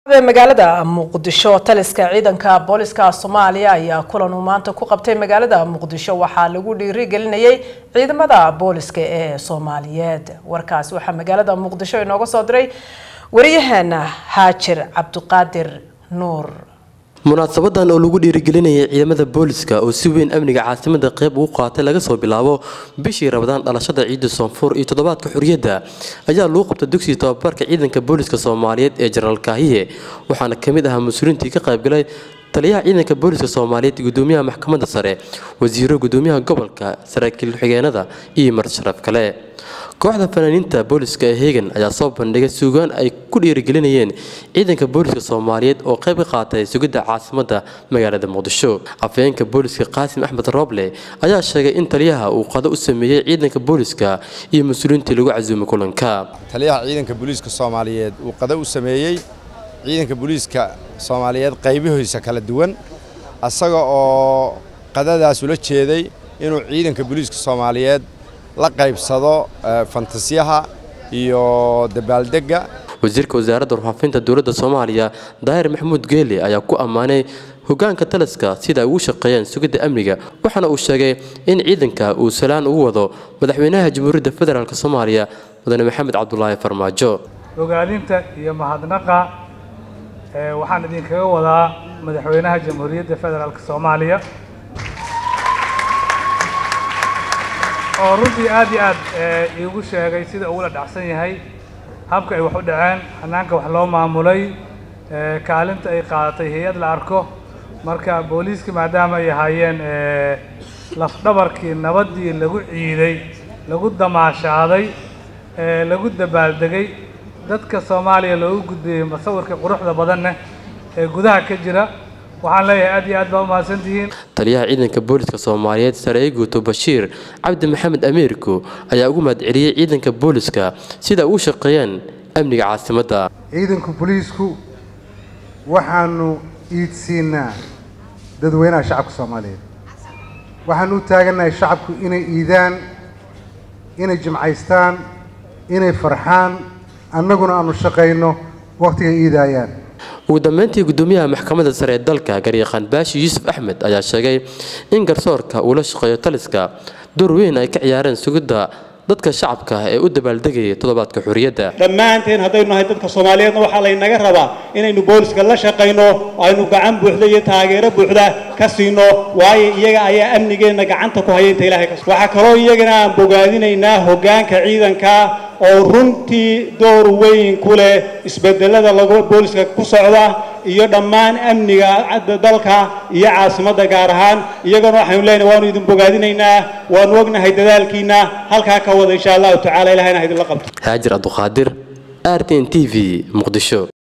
magaalada muqdisho taliska ciidanka booliska soomaaliya ayaa kulan uu maanta ku qabtay magaalada muqdisho waxaa lagu dhiirigelinayay ciidamada booliska ee soomaaliyeed warkaasi waxaa magaalada muqdisho inooga soo diray wariyaheena haajir cabdiqaadir nuur munaasabadan oo lagu dhiirigelinayay ciidamada booliska oo si weyn amniga caasimada qeyb ugu qaatay laga soo bilaabo bishii rabadaan dhalashada ciida soonfur iyo toddobaadka xuriyadda ayaa lagu qabtay dugsiga tababarka ciidanka booliska soomaaliyeed ee jenaraal kaahiye waxaana ka mid ahaa mas-uuliintii ka qaybgalay taliyaha ciidanka booliska soomaaliyeed gudoomiyaha maxkamadda sare wasiiro gudoomiyaha gobolka saraakiil xigeenada iyo marsharaf kale kooxda fanaaniinta booliska ee heegan ayaa soo bandhigay suugaan ay ku dhiirigelinayeen ciidanka booliska soomaaliyeed oo qayb ka qaatay sugidda caasimadda magaalada muqdisho afhayeenka booliska qaasim axmed rooble ayaa sheegay in taliyaha uu qado u sameeyey ciidanka booliska iyo mas-uuliintii lagu casuumay kulanka taliyaha ciidanka booliiska soomaaliyeed uu qado u sameeyey ciidanka booliiska soomaaliyeed qaybihiisa kala duwan asaga oo qadadaas ula jeeday inuu ciidanka booliiska soomaaliyeed la qaybsado fantasiyaha iyo dabaaldegga wasiirka wasaaradda warfaafinta dowladda soomaaliya daahir maxamuud geeli ayaa ku ammaanay hogaanka taliska sida ay ugu shaqeeyeen sugidda amniga waxaana uu sheegay in ciidanka uu salaan ugu wado madaxweynaha jamhuuriyadda federaalk soomaaliya mudane maxamed cabdulaahi farmaajo ogaadinta iyo mahadnaqa waxaan idinkaga wadaa madaxweynaha jamhuuriyadda federaalk soomaaliya oo runtii aad iyo aad iigu sheegay sida ugula dhacsan yahay habka ay wax u dhaceen hanaanka wax loo maamulay kaalinta ay qaadatay hay-ad la arko marka booliiska maadaama ay ahaayeen lafdhabarkii nabaddii lagu ciiday lagu damaashaaday lagu dabaaldegay dadka soomaaliya loogu gudbiyey masawirka quruxda badanna ee gudaha ka jira waxaan leeyahay aad iyo aad baa u mahadsantihiin taliyaha ciidanka booliska soomaaliyeed sareeye guuto bashiir cabdi maxamed amiirku ayaa ugu mahadceliyey ciidanka booliska sida ugu shaqeeyeen amniga caasimadda ciidanka booliisku waxaanu iidsiinaa dadweynaha shacabka soomaaliyeed waxaanu u taagannahay shacabku inay iidaan inay jimcaystaan inay farxaan annaguna aanu shaqayno wakhtiga iidaayaan ugu dambeyntii gudoomiyaha maxkamadda sare ee dalka garyaqaan baashi yuusuf axmed ayaa sheegay in garsoorka uu la shaqeeyo taliska door weyn ay ka ciyaareen sugidda dadka shacabka ee u dabaaldegayay toddobaadka xuriyadda dhammaanteen haddaynu nahay dadka soomaaliyeedna waxaa laynaga rabaa inaynu booliska la shaqayno aynu gacan buuxda iyo taageero buuxda ka siino waayo iyaga ayaa amnigeenna gacanta ku haya inta ilahay kas waxaa kaloo iyagana aan bogaadinaynaa hoggaanka ciidanka oo runtii door weyn ku leh isbedelada lagu booliska ku socda iyo dhammaan amniga dalka iyo caasimadda gaar ahaan iyagana waxaynu leenahay waanu idin bogaadinaynaa waanu ognahay dadaalkiina halkaa ka wada insha allahu tacala ilahayna ha idinla qabto haajir abduqaadir r t n t v muqdisho